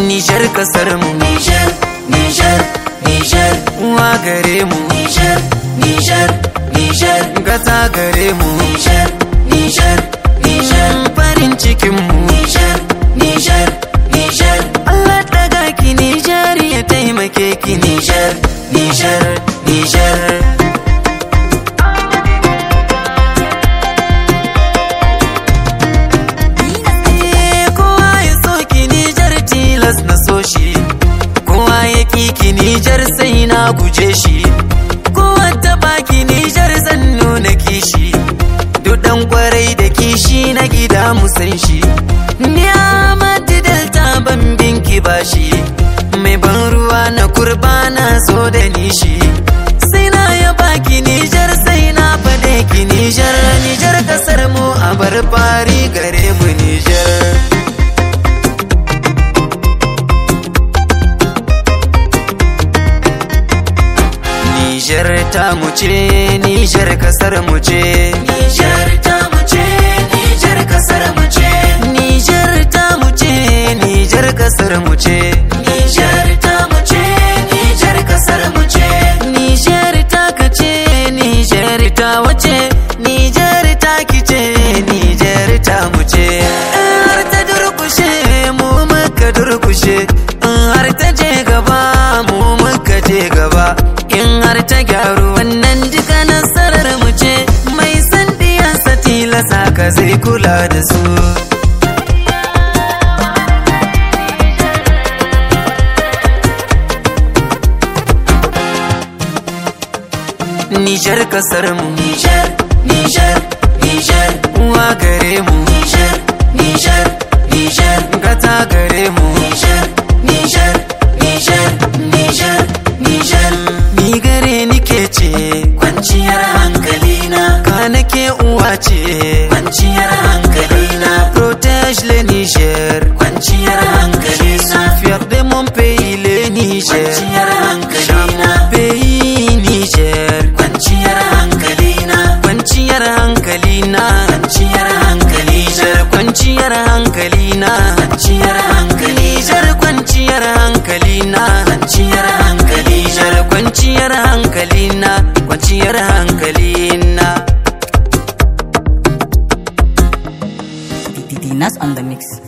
Nijar kasar mu Nijar, Nijar, Nijar, uwa gare mu Nijar, Nijar, Nijar, gata gare mu Nijar, Nijar, Nijar, farin cikin mu Nijar, Nijar, Nijar, Allah daga ki Nijar ya taimake ki Nijar, Nijar, Nijar. Eh, kowa ya so ki Nijar tilas na so shi kowa ya ki ki Nijar sai na guje shi kowa ta baki Nijar zan nuna kishi duk dan kwarai da kishi na gida mu san shi ni Ahmadu Delta ban binki bashi mai ban ruwa na kurba na so da nishi sai na ya baki Nijar sai na fade ki Nijar Nijar kasar mu a bar fari gare mu Nijar Nijar ta mu ce Nijar kasar mu ce Nijar ta mu ce, Nijar kasar mu ce, Nijar ta mu ce Nijar kasar mu ce Nijar ta mu ce, Nijar kasar mu ce, Nijar ta kace Nijar ta wace Nijar ta kice Nijar ta mu ce In har ta durkushe mu muka durkushe in har ta je gaba mu muka je gaba in har ta gyaru wannan duka nasarar mu ce mai san diyansa tilasa ka zai kula da su Nijar kasar mu Nijar, Nijar, Nijar, uwa gare mu Nijar, Nijar, Nijar, gata gare mu Nijar, Nijar, Nijar, Nijar, Nijar, ni gare ni ke ce kwanciyar hankalina, ka nake uwa ce kwanciyar hankalina, protège le Niger kwanciyar hankalina, fier de mon pays le Niger kwanciyar hankalina, pays Niger kwanciyar hankalina, kwanciyar hankali na kwanciyar hankalina, Niger kwanciyar hankali na kwanciyar hankali, Niger kwanciyar hankali na kwanciyar hankali, Niger kwanciyar hankali na kwanciyar hankali na Dinas on the mix.